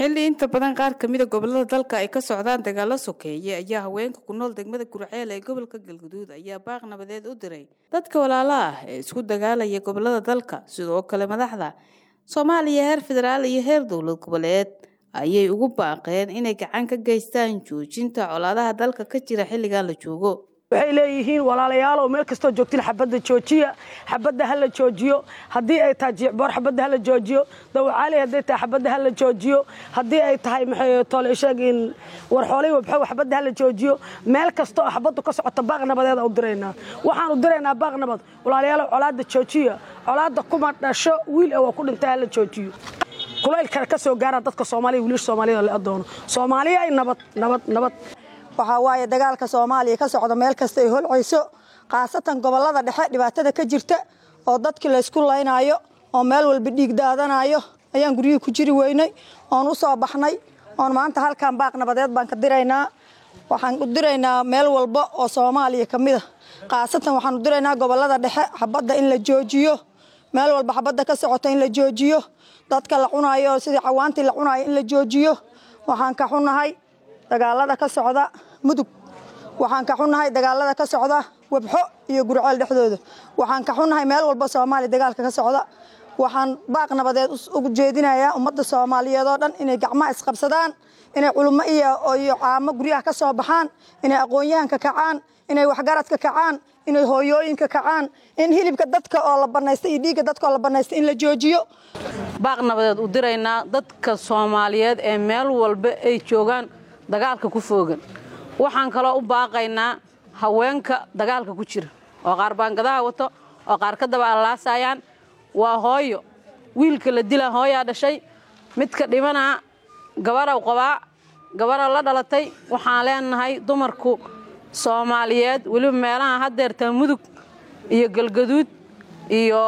xilli inta badan qaar kamida gobolada dalka ay ka socdaan dagaalo sokeeye ayaa haweenka ku nool degmada gurceel ee gobolka galguduud ayaa baaq nabadeed u diray dadka walaala ah ee isku dagaalaya gobolada dalka sidoo kale madaxda soomaaliya heer federaal iyo heer dowlad goboleed ayay ugu baaqeen inay gacan ka geystaan joojinta colaadaha dalka ka jira xilligan la joogo waxay leeyihiin walaalayaalow meel kastoo joogtiin xabadda joojiya xabadda ha la joojiyo haddii ay tahay jiicboor xabadda ha la joojiyo dawacaali hadday tahay xabadda ha la joojiyo haddii ay tahay maxay tole sheegin warxoolay wabxow xabadda ha la joojiyo meel kasta oo xabaddu ka socota baaq nabadeeda u diraynaa waxaan u diraynaa baaq nabad walaalayaalow colaadda joojiya colaadda kuma dhasho wiil ee waa ku dhintay ha la joojiyo kulaylkana ka soo gaara dadka soomaaliya wiilasha soomaaliyada la adoono soomaaliya ay nabad nabad nabad waxaa waaye dagaalka soomaaliya ka socda meel kasta ay holcayso khaasatan gobolada dhexe dhibaatada ka jirta oo dadkii laysku laynaayo oo meel walba dhiig daadanayo ayaan guryihii ku jiri weynay oon u soo baxnay oon maanta halkan baaq nabadeed baan ka diraynaa waxaan u diraynaa meel walba oo soomaaliya ka mid a khaasatan waxaan u diraynaa gobolada dhexe xabadda in la joojiyo meel walba xabadda ka socota in la joojiyo dadka la cunaayo sidii cawaantii la cunaayo in la joojiyo waxaan ka xunahay dagaalada ka socda mudug waxaan ka xunnahay dagaalada ka socda wabxo iyo gurceel dhexdooda waxaan ka xunnahay meel walba soomaaliya dagaalka ka socda waxaan baaq nabadeed ugu jeedinayaa ummadda soomaaliyeed oo dhan inay gacmaha isqabsadaan inay culummo iyo caamo guryaha ka soo baxaan inay aqoon-yahanka kacaan inay waxgaradka kacaan inay hooyooyinka kacaan in hilibka dadka oo la banaysta iyo dhiigga dadka oo la banaysta in la joojiyo baaq nabadeed u diraynaa dadka soomaaliyeed ee meel walba ay joogaan dagaalka ku foogan waxaan kaloo u baaqaynaa haweenka dagaalka ku jira oo qaar baangadaha wato oo qaar ka daba allaasayaan waa hooyo wiilka la dilaa hooyaa dhashay midka dhimanaa gabadhaw qabaa gabadha la dhalatay waxaan leenahay dumarku soomaaliyeed weliba meelaha haddeertaa mudug iyo galgaduud iyo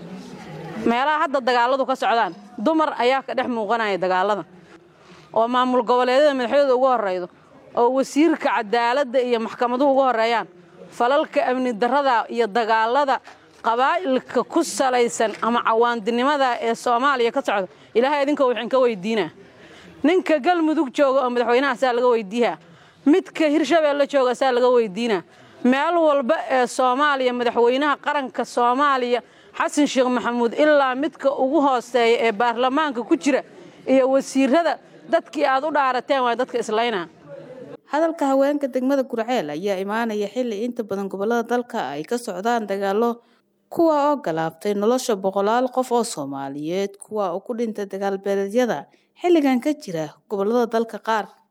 meelaha hadda dagaaladu ka socdaan dumar ayaa ka dhex muuqanaya dagaalada oo maamul goboleedyada madaxdooda ugu horraydo oo wasiirka cadaaladda iyo maxkamaduhu uga horreeyaan falalka amni darrada iyo dagaalada qabaa'ilka ku salaysan ama cawaandinimada ee soomaaliya ka socda ilaahay idinka waxaan ka weydiinaa ninka galmudug jooga oo madaxweynaha saa laga weydiiyaa midka hirshabeelle jooga saa laga weydiinaa meel walba ee soomaaliya madaxweynaha qaranka soomaaliya xasan sheekh maxamuud ilaa midka ugu hooseeya ee baarlamaanka ku jira iyo wasiirada dadkii aad u dhaarateen waa dadka islaynaa hadalka haweenka degmada gurceel ayaa imaanaya xilli inta badan gobolada dalka ay ka socdaan dagaalo kuwa oo galaabtay nolosha boqolaal qof oo soomaaliyeed kuwa oo ku dhintay dagaal beeleedyada xilligan ka jira gobolada dalka qaar